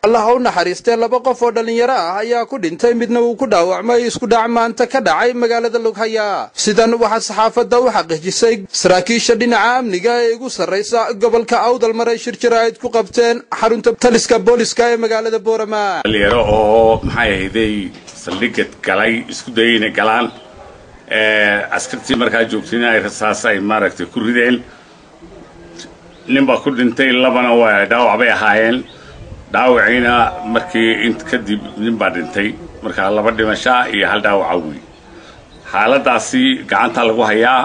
allaha u naxariistee laba qof oo dhallinyaro ah ayaa ku dhintay midna uu ku dhaawacmay isku dhac maanta ka dhacay magaalada lughaya sidan waxaa saxaafadda u xaqiijisay saraakiisha dhinaca amniga ee igu sarraysa gobolka awdal maray shir jaraa'id ku qabteen xarunta taliska booliska ee magaalada boorama dhalinyaro oo maxay ahayday saldhigad galay isku dayay inay galaan askartii markaa joogtayna ay rasaas ay maaragtay ku rideen nin baa ku dhintay labana waa dhaawac bay ahaayeen dhaawaciina markii int kadib nin baa dhintay markaa laba dhimashaa iyo hal dhaawaca wey xaaladaasi gacanta lagu hayaa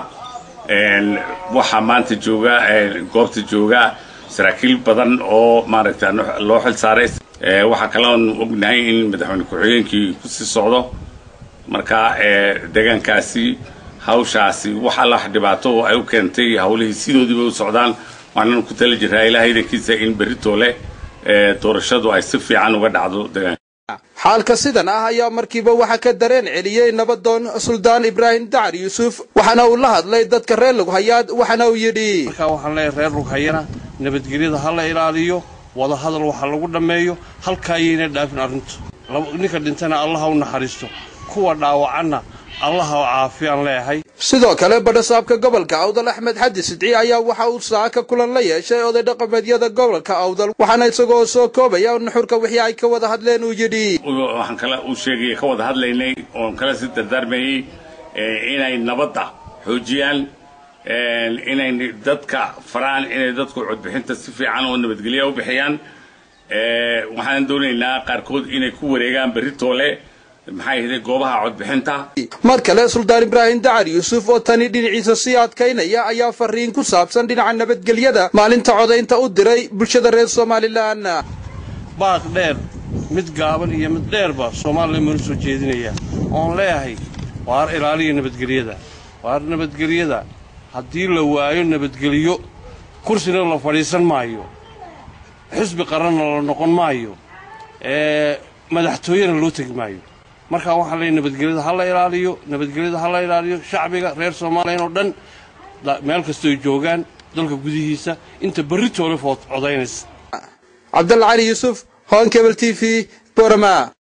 waxaa maanta jooga goobta jooga saraakiil badan oo maaragta loo xil saaray waxaa kaloon ognahay in madaxweyne ku-xigeenkii kusii socdo marka deegaankaasi hawshaasi wax alla wax dhibaato ay u keentay hawlihii sidoodiiba u socdaan waxaanan ku tala jiraa ilahay idankiisa in berrito leh doorashadu ay si fiican uga dhacdo deegaanka xaalka sidan ah ayaa markiiba waxaa ka dareen celiyey nabadoon suldaan ibraahim dacar yuusuf waxaana uu la hadlay dadka reer lughayaad waxaana uu yidhi markaa waxaan leeyahay reer lughayana nabadgelyada ha la ilaaliyo wada hadal waxa lagu dhammeeyo halkaa ayayna dhaafin arrintu ninka dhintana allaha u naxariisto kuwa dhaawacanna allaha caafiyaan leeyahay sidoo kale badhasaabka gobolka awdal axmed xadi sidci ayaa waxa uu saaka kulan la yeeshay oday dhaqameedyada gobolka awdal waxaana isagoo soo koobaya nuxurka wixii ay ka wada hadleen uu yidhi waxaan kale uu sheegay ka wada hadlaynay oon kale si dardaarmayey inay nabadda xoojiyaan inay dadka faraan inay dadku codbixinta si fiican oo nabadgelya u bixiyaan waxaan doonaynaa qaarkood inay ku wareegaan berritoole maxay ahayd goobaha codbixinta mar kale suldaan ibraahim dacar yuusuf oo tani dhinaciisa sii adkaynaya ayaa fariin ku saabsan dhinaca nabadgelyada maalinta codaynta u diray bulshada reer somalilan baaq dheer mid gaaban iyo mid dheerba soomaaliya manu soo jeedinaya oon leeyahay waar ilaaliya nabadgelyada waar nabadgelyada haddii la waayo nabadgelyo kursina la fadhiisan maayo xisbi qaranna la noqon maayo madaxtooyena loo tegi maayo markaa waxaan leeyahy nabadgelyada ha la ilaaliyo nabadgelyada ha la ilaaliyo shacbiga reer soomaaliyan oo dhan meel kastooy joogaan dalka gudihiisa inta berritoole food codaynaysa cabdalla cali yuusuf hon kebel t v borama